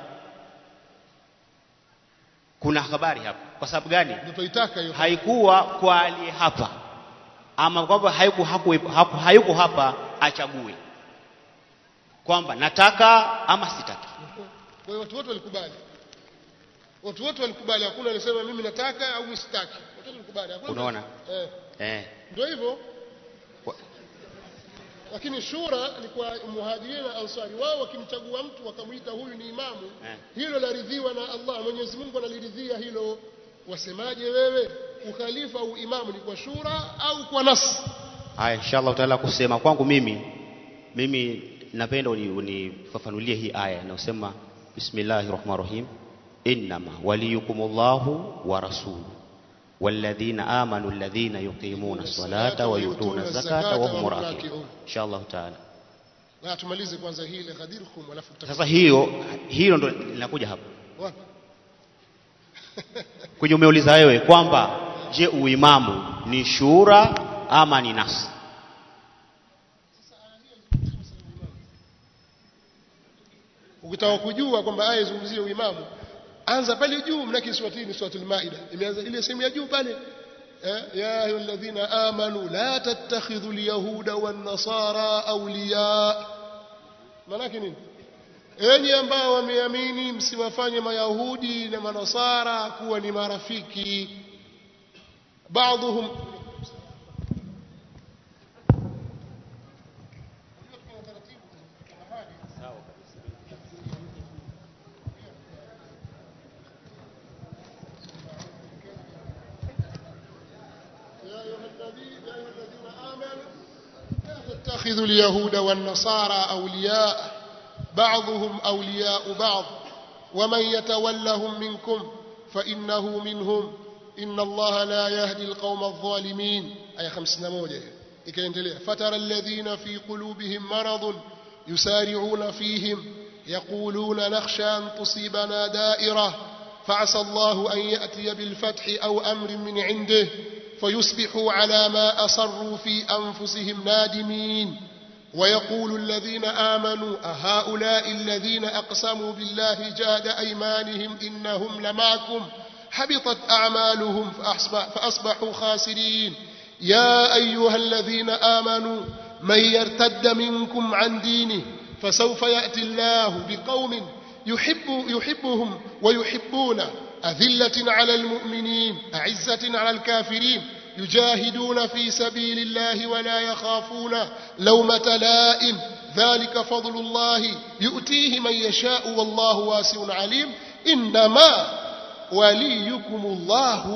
kuna habari hapa kwa sababu gani Ndio tuitaka hiyo. haikuwa kwa aliye hapa ama kwamba hayuko hakuwepo- hapo hayuko hapa achague kwamba nataka ama sitaki Kwa hiyo watu wote walikubali. Watu wote walikubali, hakuna alisema mimi nataka au mimi sitaki. Watu wote walikubali. Hakuna Unaona? Eh, eh, ndio hivyo. Kwa- Lakini shura ni kwa muhajirin na ansari, wao wakimchagua mtu wakamwita huyu ni imamu, Eh. hilo laridhiwa na Allah. Mwenyezi Mungu analiridhia hilo. Wasemaje wewe? Ukhalifa au imamu ni kwa shura au kwa nas? haya inshallah taala kusema kwangu mimi mimi napenda uni- unifafanulie hii aya inayosema bismillahir rahmanir rahim innama waliyukumullahu wa rasuluhu walladhina amanu alladhina yuqimuna salata wa yutuna zakata wa hum rakiun inshallah taala Na tumalize kwanza hili ghadirkum, alafu tuta sasa hiyo hilo ndo linakuja hapa wapi? kwenye umeuliza wewe kwamba je uimamu ni shura ama ni nas ukitaka kujua kwamba aya izungumzie uimamu anza pale juu mnaki surati ni suratul maida imeanza ile sehemu ya juu pale eh, ya ayyuhalladhina amanu la tattakhidhu alyahuda wan nasara awliya manake nini enyi ambao wameamini msiwafanye mayahudi na manasara kuwa ni marafiki baadhuhum تتخذوا اليهود والنصارى أولياء بعضهم أولياء بعض ومن يتولهم منكم فإنه منهم إن الله لا يهدي القوم الظالمين آية خمسنا موجة فترى الذين في قلوبهم مرض يسارعون فيهم يقولون نخشى أن تصيبنا دائرة فعسى الله أن يأتي بالفتح أو أمر من عنده فيصبحوا على ما أصروا في أنفسهم نادمين ويقول الذين آمنوا أهؤلاء الذين أقسموا بالله جاد أيمانهم إنهم لمعكم حبطت أعمالهم فأصبح فأصبحوا خاسرين يا أيها الذين آمنوا من يرتد منكم عن دينه فسوف يأتي الله بقوم يحب يحبهم ويحبون أذلة على المؤمنين أعزة على الكافرين يجاهدون في سبيل الله ولا يخافون لومة لائم ذلك فضل الله يؤتيه من يشاء والله واسع عليم إنما وليكم الله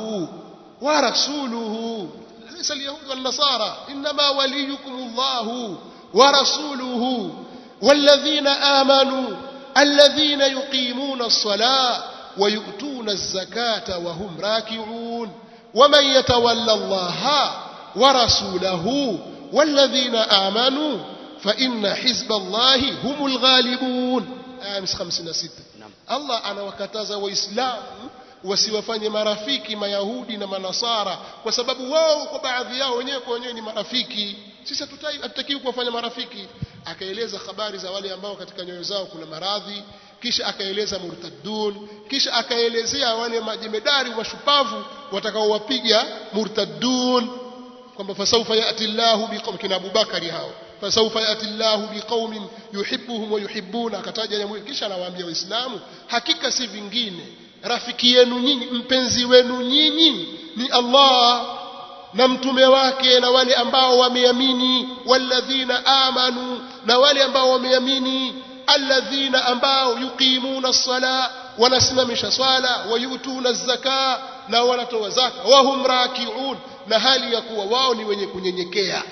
ورسوله ليس اليهود والنصارى إنما وليكم الله ورسوله والذين آمنوا الذين يقيمون الصلاة ويؤتون الزكاة وهم راكعون ومن يتولى الله ورسوله والذين آمنوا فإن حزب الله هم الغالبون آية 56 Allah anawakataza waislamu wasiwafanye marafiki mayahudi na manasara kwa sababu wao kwa baadhi yao wenyewe kwa wenyewe ni marafiki sisi hatutakiwi kuwafanya marafiki akaeleza habari za wale ambao katika nyoyo zao kuna maradhi kisha akaeleza murtaddun kisha akaelezea wale majemedari washupavu watakaowapiga murtaddun kwamba fasaufa yati llahu biqaum kina abubakari hao fasaufa yati llahu biqaumin yuhibbuhum wa yuhibbuna akataja jambo kisha anawaambia waislamu hakika si vingine rafiki yenu nyinyi mpenzi wenu nyinyi ni Allah na mtume wake na wale ambao wameamini walladhina amanu na wale ambao wameamini alladhina ambao yuqimuna as-sala wanasimamisha swala wayutuna zaka na wanatoa zaka wahum rakiun na hali ya kuwa wao ni wenye kunyenyekea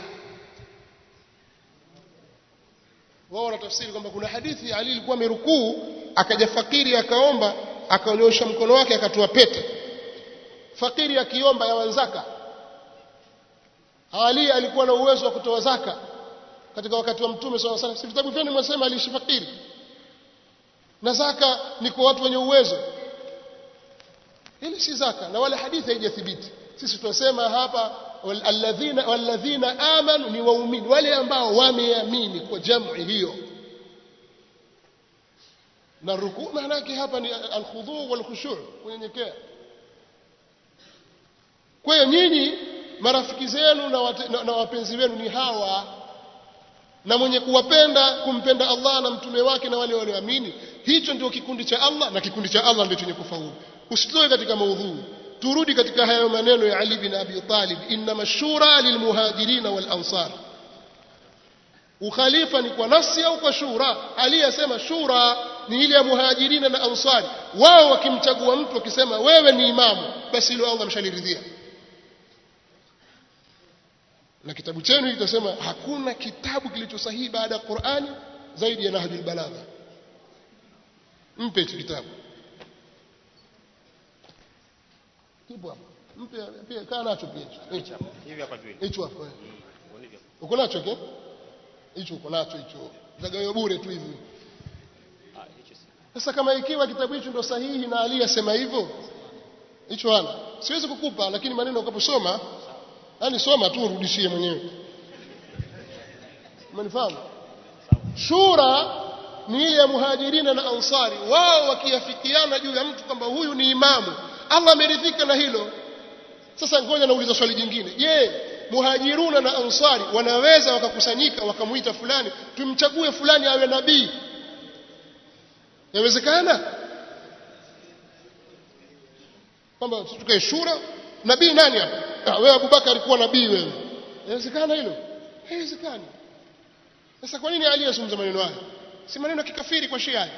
wao wanatafsiri kwamba kuna hadithi Ali alikuwa amerukuu akaja fakiri akaomba akaonyosha mkono wake akatoa pete fakiri akiomba ya wanzaka Ali alikuwa na uwezo wa kutoa zaka katika wakati wa mtume sallallahu alaihi wasallam si vitabu vyenu mwasema aliishi fakiri na zaka ni kwa watu wenye uwezo hili si zaka na wala hadithi haijathibiti sisi tunasema hapa alladhina walladhina amanu ni waumini wale ambao wameamini kwa jamii hiyo na rukuu maana yake hapa ni alkhudhu walkhushu kunyenyekea kwa hiyo nyinyi marafiki zenu na, wate, na, na wapenzi wenu ni hawa na mwenye kuwapenda kumpenda Allah na mtume wake na wale walioamini hicho ndio kikundi cha Allah na kikundi cha Allah ndio chenye kufaulu usitoe katika maudhui turudi katika hayo maneno ya Ali bin Abi Talib inma shura lilmuhajirin wal ansar ukhalifa ni kwa nafsi au kwa shura Ali asema shura ni ile ya muhajirina na ansari wao wakimchagua mtu wakisema wewe ni imamu basi hilo Allah mshaliridhia na kitabu chenu kitasema hakuna kitabu kilicho sahihi baada ya Qur'ani zaidi ya Nahjul Balagha mpe hicho kitabu kipo hapo mpe pia kaa nacho pia hicho hivi hapa juu hicho hapo uko nacho ke hicho uko nacho hicho zagayo bure tu hivi sasa kama ikiwa kitabu hicho ndo sahihi na Ali asema hivyo hicho hana siwezi kukupa lakini maneno ukaposoma yani soma tu urudishie mwenyewe umenifahamu shura ni ile ya muhajirina na ansari wao wakiafikiana juu ya mtu kwamba huyu ni imamu Allah ameridhika na hilo sasa ngoja nauliza swali jingine je muhajiruna na ansari wanaweza wakakusanyika wakamuita fulani tumchague fulani awe nabii yawezekana kwamba tukae shura nabii nani hapa ah, wewe Abubakar alikuwa nabii wewe inawezekana hilo haiwezekani sasa kwa nini Ali azungumza maneno haya si maneno ya kikafiri kwa Shia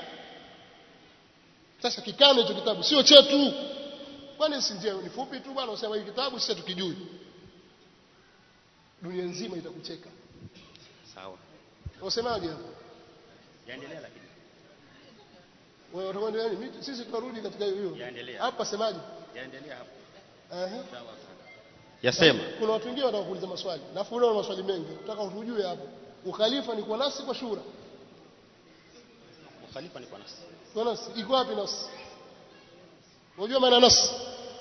sasa kikane hicho kitabu sio chetu kwani si ndio ni fupi tu bwana usema hiki kitabu sisi tukijui dunia nzima itakucheka Sawa. wasemaje hapo Yaendelea lakini. wewe utakwenda nini Mimi- sisi tunarudi katika hiyo Yaendelea. hapa semaje Yaendelea hapo. Ehe. Yasema. kuna watu wengine wanataka kuuliza maswali nafu una maswali mengi nataka utujue hapo ukhalifa ni kwa nasi kwa shura Khalifa ni kwa nasi. kwa nasi iko wapi nasi unajua maana nasi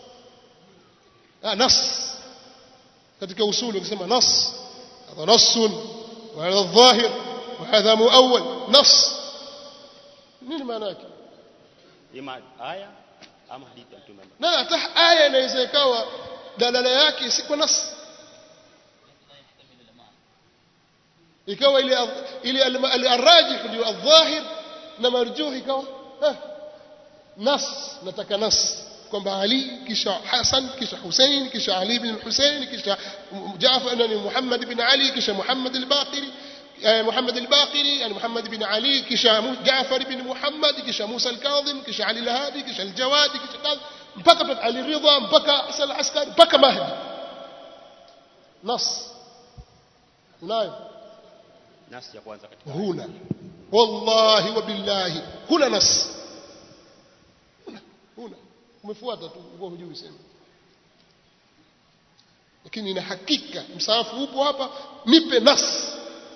ah nas katika usuli ukisema nas hadha nassun wa hadha dhahir wa hadha muawwal nas nini maana yake Ima aya ama hadithi ya Mtume. na hata aya inaweza ikawa dalala yake si kwa nas ikawa ile ile al- al- arrajih ndio adh-dhahir na marjuh ikawa eh, nas nataka nas kwamba Ali kisha Hasan kisha Hussein kisha Ali bin Hussein kisha Jaafar nani Muhammad bin Ali kisha Muhammad al-Baqiri eh, Muhammad al-Baqiri yani Muhammad bin Ali kisha Mu- Jaafar bin Muhammad kisha Musa al-Kadhim kisha Ali al-Hadi kisha al-Jawadi kisha kadha mpaka Tat- Ali Ridha mpaka Hasan al-Askari mpaka Mahdi nas unayo Nasi ya kwanza katika. huna wallahi wa billahi huna nas huna huna umefuata tu uko hujui sema lakini ina hakika msaafu upo hapa nipe nas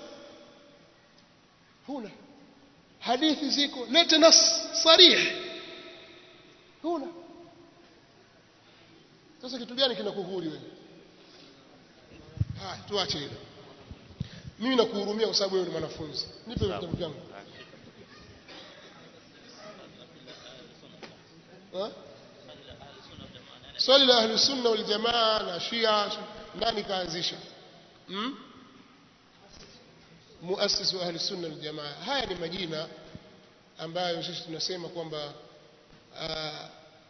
huna hadithi ziko lete nas sarih huna sasa kitu gani kinakuhuri wewe haya tuache hilo mimi nakuhurumia kwa sababu wewe ni mwanafunzi nipe vitabu vyangu Ha? swali la ahli sunna wal jamaa na shia nani kaanzisha hmm? muassis wa ahli sunna wal jamaa haya ni majina ambayo sisi tunasema kwamba ah,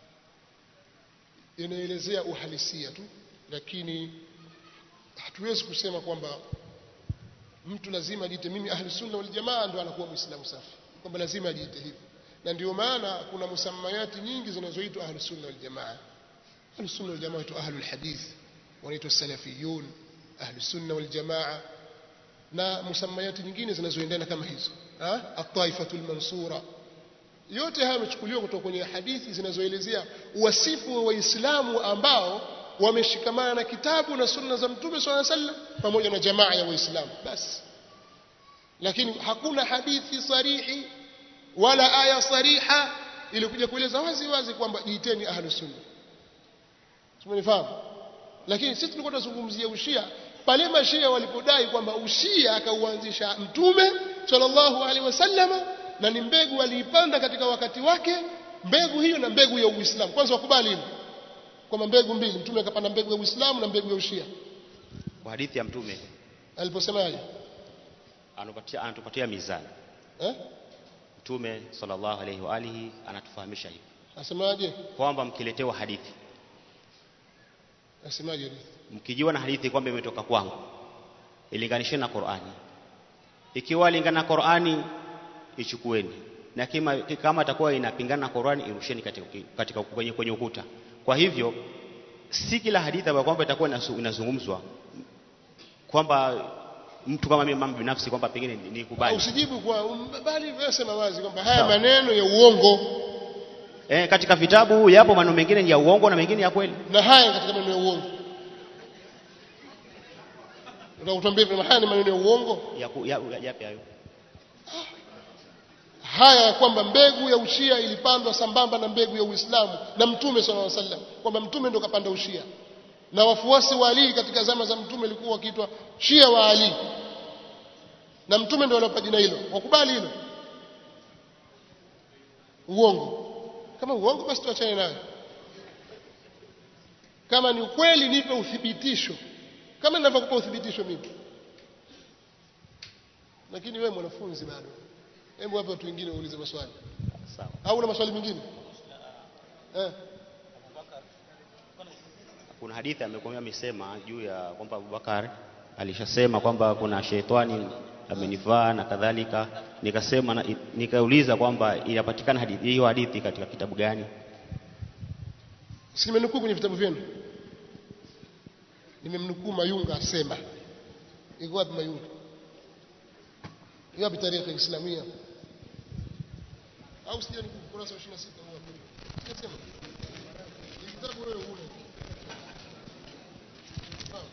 yanaelezea uhalisia tu lakini hatuwezi kusema kwamba mtu lazima ajiite mimi ahli sunna wal jamaa ndo anakuwa muislamu safi kwamba lazima ajiite hivyo na ndio maana kuna musamayati nyingi zinazoitwa ahli sunna wal jamaa ahli sunna wal jamaa waitwa ahli hadith wanaitwa salafiyun ahli sunna wal jamaa na musamayati nyingine zinazoendana kama hizo ha at-taifatul mansura yote haya yamechukuliwa kutoka kwenye hadithi zinazoelezea wasifu wa waislamu ambao wameshikamana na kitabu na sunna za mtume swalla sallam pamoja na jamaa ya waislamu basi lakini hakuna hadithi sarihi wala aya sariha ilikuja kueleza wazi wazi kwamba jiiteni ahlu sunna tumenifahamu lakini sisi tulikuwa tunazungumzia ushia pale mashia walipodai kwamba ushia akauanzisha mtume sallallahu alaihi wasallam na ni mbegu aliipanda katika wakati wake mbegu hiyo na mbegu ya uislamu kwanza wakubali hilo kwamba mbegu mbili mtume akapanda mbegu ya uislamu na mbegu ya ushia Kwa hadithi ya Mtume aliposemaje anatupatia anatupatia mizani. eh Mtume sallallahu alaihi wa alihi anatufahamisha hivi asemaje kwamba mkiletewa hadithi, asemaje mkijiwa na hadithi kwamba imetoka kwangu, ilinganisheni na Qur'ani. Ikiwa lingana na Qur'ani, ichukueni na kima, kama itakuwa inapingana na Qur'ani, irusheni katika, katika kwenye, kwenye ukuta. Kwa hivyo si kila hadithi ambayo kwamba itakuwa inasu- inazungumzwa kwamba mtu kama mimi mama binafsi kwamba pengine ni- nikubali. usijibu kwa um, bali wewe sema wazi kwamba haya Sawa. maneno ya uongo Eh, katika vitabu yapo maneno mengine ni ya uongo na mengine ya kweli. na haya katika maneno ya uongo utakutuambia kwamba haya ni maneno ya uongo Ya, ku- ya, ya, yapi hayo? haya ya kwamba mbegu ya ushia ilipandwa sambamba na mbegu ya Uislamu na Mtume sallallahu alaihi wasallam kwamba Mtume ndo kapanda ushia na wafuasi wa Ali katika zama za Mtume walikuwa wakiitwa Shia wa Ali na Mtume ndo aliyopa jina hilo wakubali hilo uongo kama uongo basi tuachane nayo kama ni ukweli nipe uthibitisho kama ninavyokupa uthibitisho mimi lakini wewe mwanafunzi bado hebu hapa watu wengine waulize maswali Sawa. au una maswali mengine eh Kuna hadithi amekwambia amesema juu ya kwamba Abubakar alishasema kwamba kuna shetani amenivaa na kadhalika. Nikasema na, nikauliza kwamba inapatikana hadithi hiyo hadithi katika kitabu gani? si nimenukuu kwenye vitabu vyenu nimemnukuu Mayunga asema iko wapi Mayunga hiyo bitarika islamia au sija ni kurasa 26 huwa sijasema Hii kitabu wewe huna Sawa.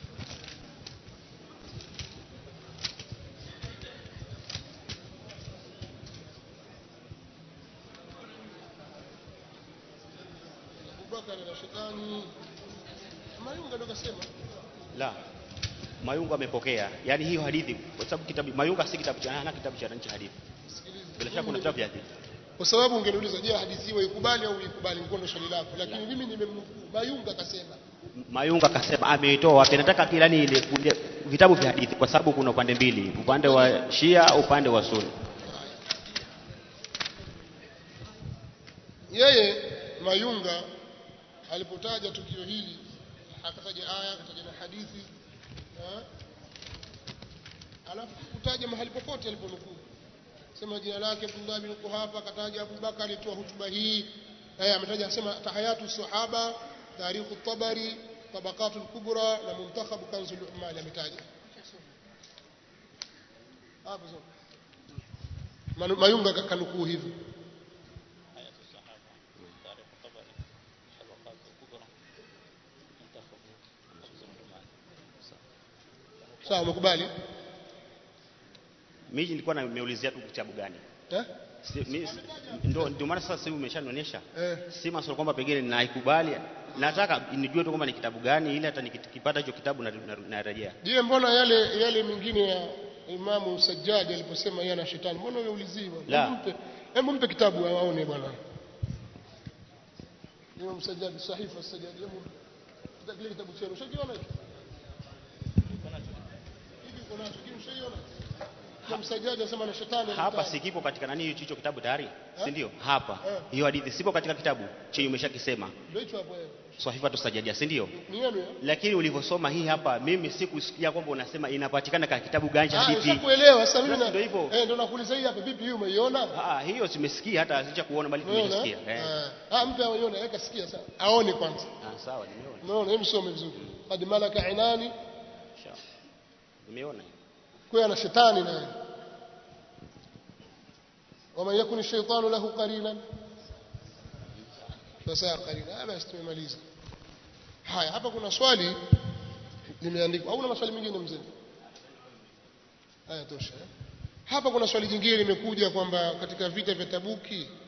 Abubakar na shetani Mayunga ndo kasema la Mayunga amepokea yani hiyo hadithi kwa sababu kitabu Mayunga si kitabu cha hana kitabu cha nchi hadithi sikiliza bila shaka kuna kitabu cha hadithi kwa sababu ungeniuliza je hadithi hiyo ikubali au ikubali nilikuwa ndo swali lako lakini mimi nimemnukuu Mayunga kasema Mayunga akasema ameitoa wapi nataka kilani ile ile vitabu vya hadithi kwa sababu kuna upande mbili upande wa Shia upande wa Sunni yeye Mayunga alipotaja tukio hili akataja aya akataja na hadithi eh? alafu kutaja mahali popote aliponukuu sema jina lake Abdullah bin Quhafa akataja Abu Bakar alitoa hutuba hii eh ametaja asema tahayatu sahaba tarikhu tabari tabaqatul kubra na muntakhab kanzul ummal ametaja hapo sasa Manu- Mayunga kanukuu hivi sawa umekubali mimi nilikuwa na- nimeulizia tu kitabu gani eh Si- mi- si- ndo ndio maana sasa hivi umeshanionyesha eh si maswali kwamba pengine naikubali nataka nijue tu kwamba ni kitabu gani ili hata nikipata hicho kitabu na- na- narejea Je, mbona yale yale mengine ya Imamu Sajjad aliposema yeye ana shetani, mbona unaulizii bwana? La. Hebu mpe, hebu mpe kitabu aone bwana. Imam Sajjad sahifa Sajjad, hebu mpe kile kitabu chenu. Ushakiona hicho? Hivi uko nacho, kile ushaiona? Imam Sajjad anasema ana shetani. ana hapa shetani. sikipo katika nani hicho kitabu tayari Eh? si ndio hapa Eh. hiyo hadithi sipo katika kitabu chenye umeshakisema Ndio hicho hapo wewe. Swahifa tusajadia si ndio Ni yenu ya? lakini ulivyosoma hii hapa mimi sikusikia kwamba unasema inapatikana katika kitabu gani cha Ah, hadithi ushakuelewa sasa mimi Basi na ndio hivyo. eh, ndio nakuuliza hii hapa vipi hii umeiona? ah hiyo simesikia hata sicha kuona bali Umeona? tumesikia eh Eh. Ah, mpe aione, weka sikia sasa. Aone kwanza. ah sawa nimeona Umeona, hebu some vizuri. Qad malaka inani Sawa. nimeona hiyo. kwa ana shetani naye wama yakun shaytanu lahu qarinan fasaa qarina Ah, basi tumemaliza haya hapa kuna swali limeandikwa au na maswali mengine mzee haya tosha eh? hapa kuna swali jingine limekuja kwamba katika vita vya tabuki